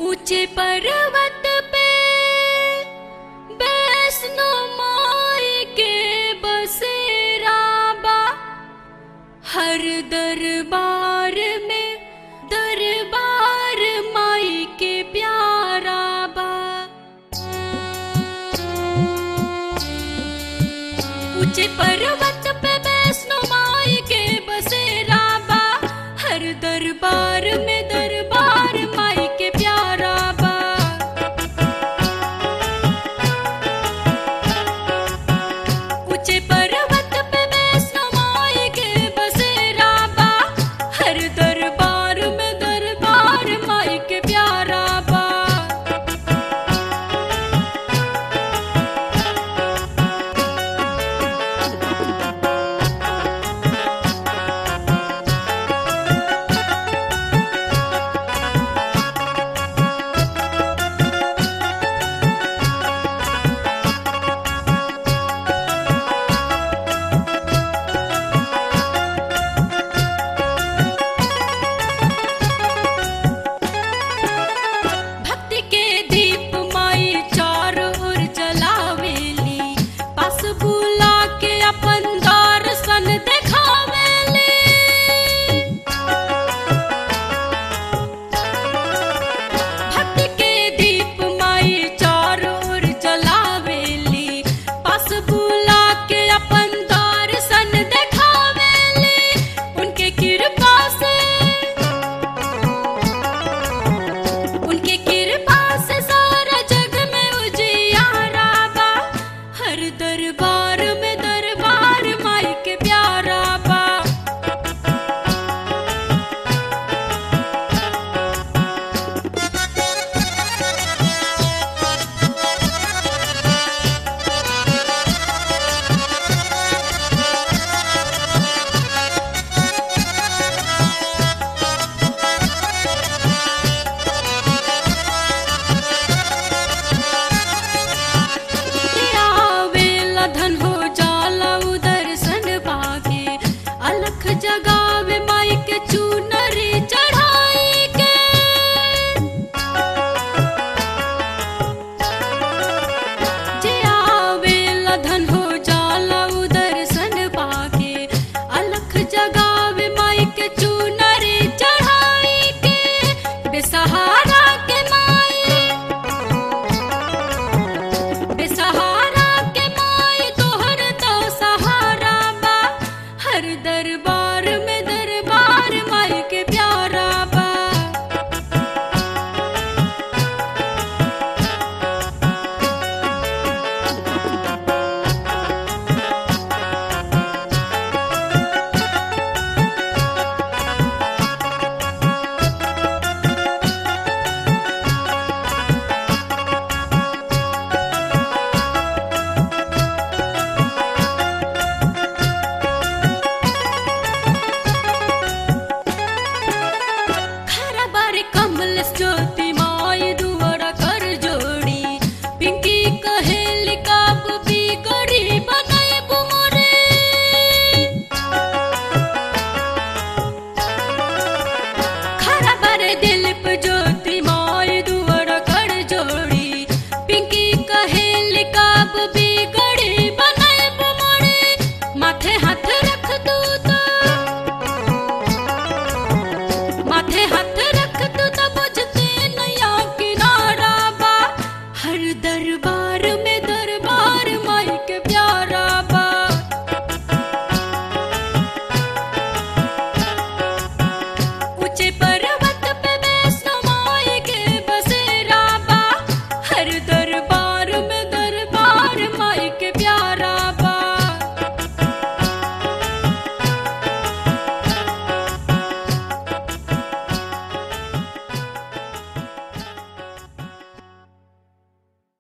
ऊंचे पर्वत पे वैष्णो माई के बसेरा बा हर दरबार में दरबार माई के प्यारा बा ऊंचे पर्वत पे वैष्णो माई के बसेरा बा हर दरबार में दरबार माई के प्यारा बा ऊंचे पर्वत पे वैष्णो माई के बसेरा बा हर दरबार में दरबार माई के प्यारा बा भक्ति के दीप माई चारों ओर जलावेली पास बुला के अपन दर्शन देखावेली भक्ति के दीप माई चारों ओर जलावेली पास बुला के अपन दर्शन देखावेली उनके कृपा से उनके कृपा से सारा जग में उजियारा बा हर दरबार में दरबार माई के प्यारा बा आवेला धन हो जाला उधर सन बागे अलख जगावे माई के चूनरी चढ़ाई के जे आवेला धन हो जाला उधर सन बागे अलख जगावे माई के चूनरी चढ़ाई के बेसहारा के माई बेसहारा के माई तोहर तो सहारा बा हर दरबार में दरबार माई के प्यारा बा खरा बारे कमल ज्योति माय दुआरा कर जोड़ी पिंकी कहेली काब भी गड़ी बनाए बुमरे खरा बारे दिल पे ज्योति माय दुआरा कर जोड़ी पिंकी कहेली काब भी गड़ी बनाए बुमरे माथे हाथ रख दू तो माथे हाथ